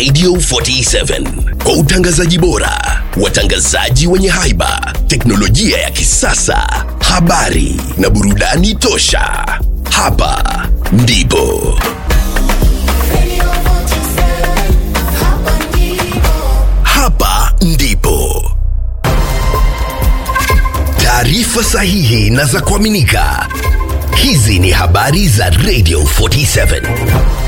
Radio 47 kwa utangazaji bora, watangazaji wenye haiba, teknolojia ya kisasa, habari na burudani tosha. Hapa ndipo hapa ndipo taarifa sahihi na za kuaminika. Hizi ni habari za Radio 47.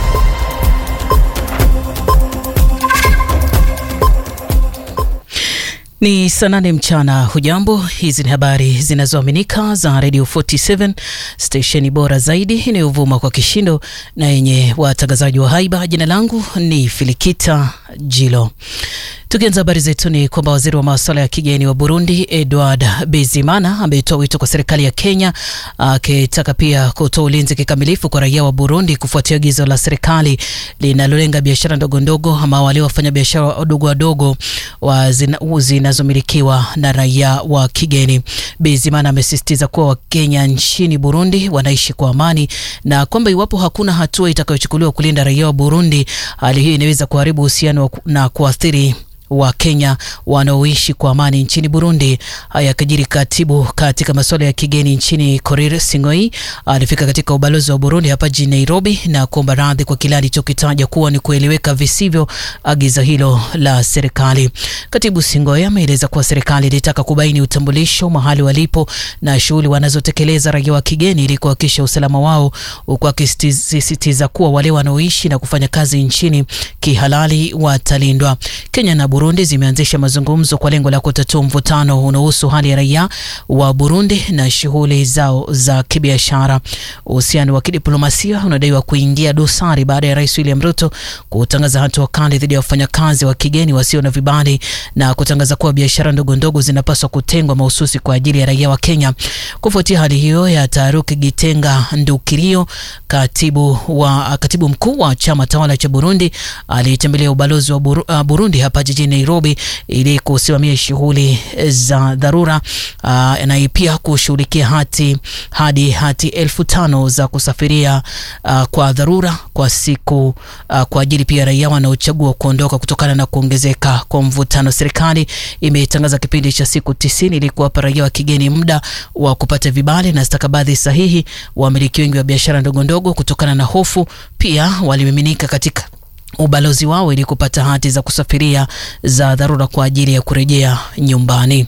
Ni saa nane mchana. Hujambo, hizi ni habari zinazoaminika za Radio 47 stesheni bora zaidi inayovuma kwa kishindo na yenye watangazaji wa haiba. Jina langu ni Filikita Jilo. Tukianza habari zetu ni kwamba waziri wa masuala ya kigeni wa Burundi Edward Bizimana ametoa wito kwa serikali ya Kenya akitaka pia kutoa ulinzi kikamilifu kwa raia wa Burundi kufuatia agizo la serikali linalolenga biashara ndogo ndogo ama wale wafanya biashara wadogo wadogo wa zinazomilikiwa na raia wa kigeni. Bizimana amesisitiza kuwa Wakenya nchini Burundi wanaishi kwa amani na kwamba iwapo hakuna hatua itakayochukuliwa kulinda raia wa Burundi, hali hiyo inaweza kuharibu uhusiano na kuathiri wa Kenya wanaoishi kwa amani nchini Burundi. Haya yakijiri, katibu katika masuala ya kigeni nchini Korir Sing'oei alifika katika ubalozi wa Burundi hapa jijini Nairobi na kuomba radhi kwa kile alichokitaja kuwa ni kueleweka visivyo agizo hilo la serikali. Katibu Sing'oei ameeleza kuwa serikali ilitaka kubaini utambulisho, mahali walipo na shughuli wanazotekeleza raia wa kigeni ili kuhakikisha usalama wao, huku akisisitiza kuwa wale wanaoishi na kufanya kazi nchini kihalali watalindwa. Kenya na Burundi zimeanzisha mazungumzo kwa lengo la kutatua mvutano unaohusu hali ya raia wa Burundi na shughuli zao za kibiashara. Uhusiano wa kidiplomasia unadaiwa kuingia dosari baada ya Rais William Ruto kutangaza hatua kali dhidi ya wafanyakazi wa kigeni wasio na vibali na kutangaza kuwa biashara ndogo ndogo zinapaswa kutengwa mahususi kwa ajili ya raia wa Kenya. Kufuatia hali hiyo ya taharuki, Gitenga Ndukirio, katibu wa katibu mkuu wa chama tawala cha Burundi, alitembelea ubalozi wa Buru, uh, Burundi hapa jijini Nairobi ili kusimamia shughuli za dharura uh, na pia kushughulikia hati hadi hati elfu tano za kusafiria uh, kwa dharura kwa siku uh, kwa ajili pia raia wanaochagua kuondoka kutokana na kuongezeka kwa mvutano. Serikali imetangaza kipindi cha siku tisini ili kuwapa raia wa kigeni muda wa kupata vibali na stakabadhi sahihi. Wamiliki wengi wa biashara ndogo ndogo, kutokana na hofu, pia walimiminika katika ubalozi wao ili kupata hati za kusafiria za dharura kwa ajili ya kurejea nyumbani.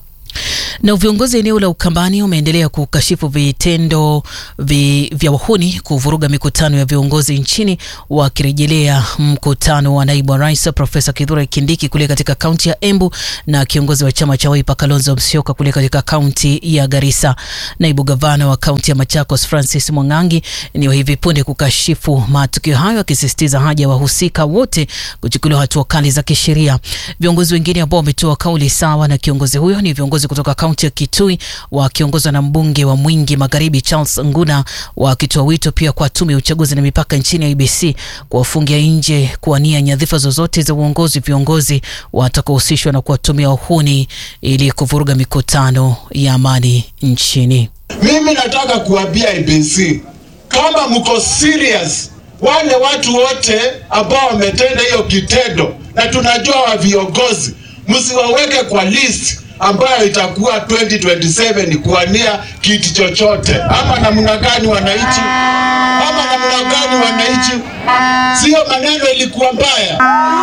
Na viongozi eneo la Ukambani wameendelea kukashifu vitendo vi, vya wahuni kuvuruga mikutano ya viongozi nchini, wakirejelea mkutano wa naibu wa rais Profesa Kithure Kindiki kule katika kaunti ya Embu na kiongozi wa chama cha Wiper Kalonzo Musyoka kule katika kaunti ya Garissa. Naibu gavana wa kaunti ya Machakos Francis Mwangangi ni wa hivi punde kukashifu matukio hayo, akisisitiza haja ya wahusika wote kuchukuliwa hatua kali za kisheria. Viongozi wengine ambao wametoa kauli sawa na kiongozi huyo ni viongozi kutoka kaunti ya Kitui wakiongozwa na mbunge wa Mwingi Magharibi Charles Nguna, wakitoa wito pia kwa tume ya uchaguzi na mipaka nchini ya IBC kuwafungia nje kuwania nyadhifa zozote za uongozi viongozi watakaohusishwa na kuwatumia uhuni ili kuvuruga mikutano ya amani nchini. Mimi nataka kuambia IBC kama mko serious, wale watu wote ambao wametenda hiyo kitendo, na tunajua wa viongozi, msiwaweke kwa list ambayo itakuwa 2027 kuania kiti chochote, ama namna gani wananchi, ama namna gani wananchi? Sio maneno ilikuwa mbaya.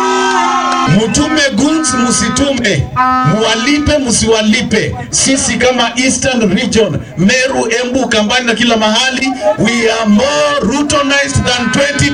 Mtume goods musitume, muwalipe musiwalipe. Sisi kama Eastern Region, Meru, Embu, Kambani na kila mahali, we are more Rutonized than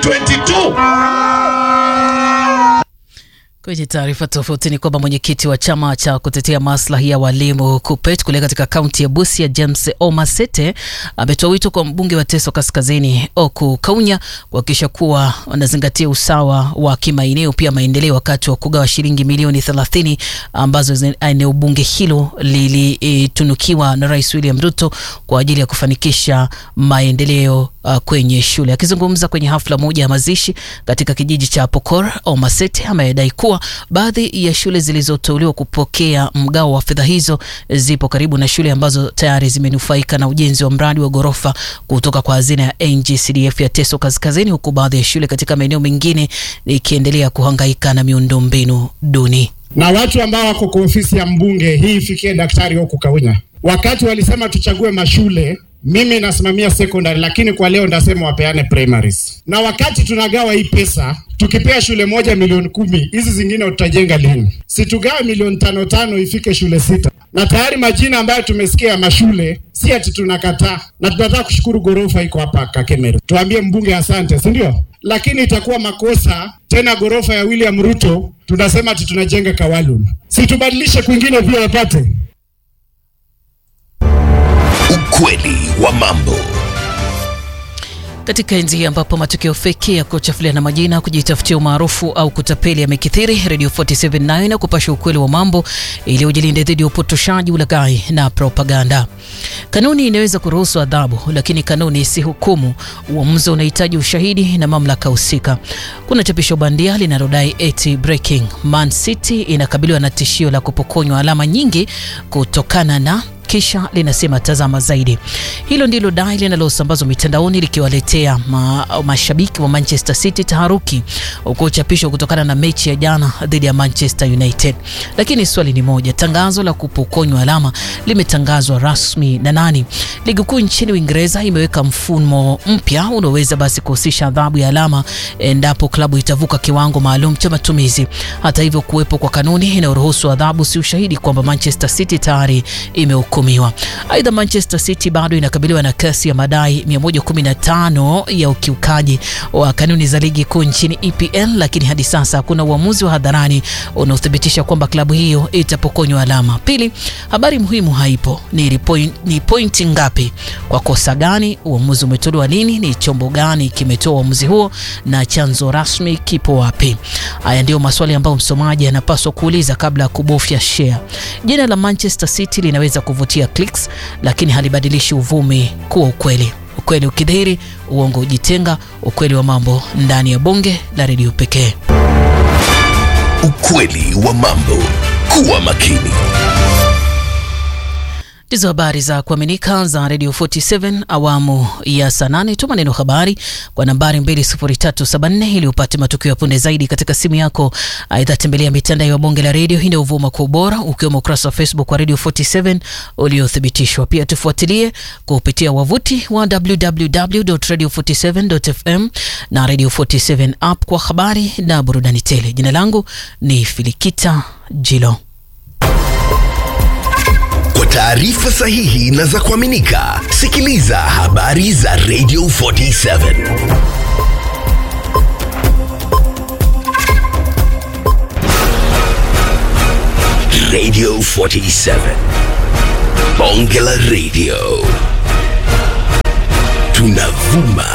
2022. Kwenye taarifa tofauti ni kwamba mwenyekiti wa chama cha kutetea maslahi ya walimu KUPPET kule katika kaunti ya Busia James Omasete ametoa wito kwa mbunge wa Teso Kaskazini Oku Kaunya kuhakikisha kuwa wanazingatia usawa wa kimaeneo pia maendeleo wakati wa kugawa shilingi milioni 30 ambazo eneo bunge hilo lilitunukiwa na Rais William Ruto kwa ajili ya kufanikisha maendeleo uh, kwenye shule. Akizungumza kwenye hafla moja ya mazishi katika kijiji cha Pokor, Omasete amedai kuwa baadhi ya shule zilizoteuliwa kupokea mgao wa fedha hizo zipo karibu na shule ambazo tayari zimenufaika na ujenzi wa mradi wa ghorofa kutoka kwa hazina ya NGCDF ya Teso Kaskazini, huku baadhi ya shule katika maeneo mengine ikiendelea kuhangaika na miundombinu duni. na watu ambao wako kwa ofisi ya mbunge hii ifikie daktari huku Kaunya. Wakati walisema tuchague mashule, mimi nasimamia secondary, lakini kwa leo ndasema wapeane primaries. Na wakati tunagawa hii pesa, tukipea shule moja milioni kumi, hizi zingine tutajenga lini? Situgawe milioni tano tano ifike shule sita, na tayari majina ambayo tumesikia ya mashule si ati tunakataa, na tunataka kushukuru ghorofa iko hapa Kakemeru. Tuambie mbunge asante, si ndio? Lakini itakuwa makosa tena ghorofa ya William Ruto tunasema ati tunajenga Kawalun, si tubadilishe kwingine pia wapate Ukweli wa mambo. Katika enzi hii ambapo matukio feki ya kuchafuliana majina, kujitafutia umaarufu au kutapeli yamekithiri, Radio 479 na kupasha ukweli wa mambo ili ujilinde dhidi ya upotoshaji, ulaghai na propaganda. Kanuni inaweza kuruhusu adhabu, lakini kanuni si hukumu. Uamuzi unahitaji ushahidi na mamlaka husika. Kuna chapisho bandia linalodai eti breaking Man City inakabiliwa na tishio la kupokonywa alama nyingi kutokana na kisha linasema tazama zaidi. Hilo ndilo dai linalosambazwa mitandaoni likiwaletea ma, mashabiki wa Manchester City taharuki, huku chapisho kutokana na mechi ya jana dhidi ya Manchester United. Lakini swali ni moja, tangazo la kupokonywa alama limetangazwa rasmi na nani? Ligi kuu nchini Uingereza imeweka mfumo mpya unaoweza basi kuhusisha adhabu ya alama endapo klabu itavuka kiwango maalum cha matumizi. Hata hivyo, kuwepo kwa kanuni inayoruhusu adhabu si ushahidi kwamba Manchester City tayari imehukumiwa. Aidha, Manchester City bado inakabiliwa na kesi ya madai 115 ya ukiukaji wa kanuni za ligi kuu nchini EPL, lakini hadi sasa hakuna uamuzi wa hadharani unaothibitisha kwamba klabu hiyo itapokonywa alama. Pili, habari muhimu haipo. Ni, point, ni pointi ngapi kwa kosa gani? Uamuzi umetolewa lini? Ni chombo gani kimetoa uamuzi huo? Na chanzo rasmi kipo wapi? Haya ndio maswali ambayo msomaji anapaswa kuuliza kabla ya kubofya share. Jina la Manchester City linaweza kuvutia clicks, lakini halibadilishi uvumi kuwa ukweli. Ukweli ukidhihiri, uongo ujitenga. Ukweli wa mambo ndani ya bonge la redio pekee. Ukweli wa mambo. Kuwa makini. Ndizo habari za kuaminika za Radio 47 awamu ya saa nane. Tuma neno habari kwa nambari 20374 ili upate matukio ya punde zaidi katika simu yako. Aidha, tembelea mitandao ya bonge la redio inayovuma kwa ubora, ukiwemo ukurasa wa Facebook wa Radio 47 uliothibitishwa. Pia tufuatilie kupitia wavuti wa www.radio47.fm na Radio 47 app kwa habari na burudani tele. Jina langu ni Filikita Jilo. Kwa taarifa sahihi na za kuaminika, sikiliza habari za Radio 47. Radio 47. Bonge la Radio. Tunavuma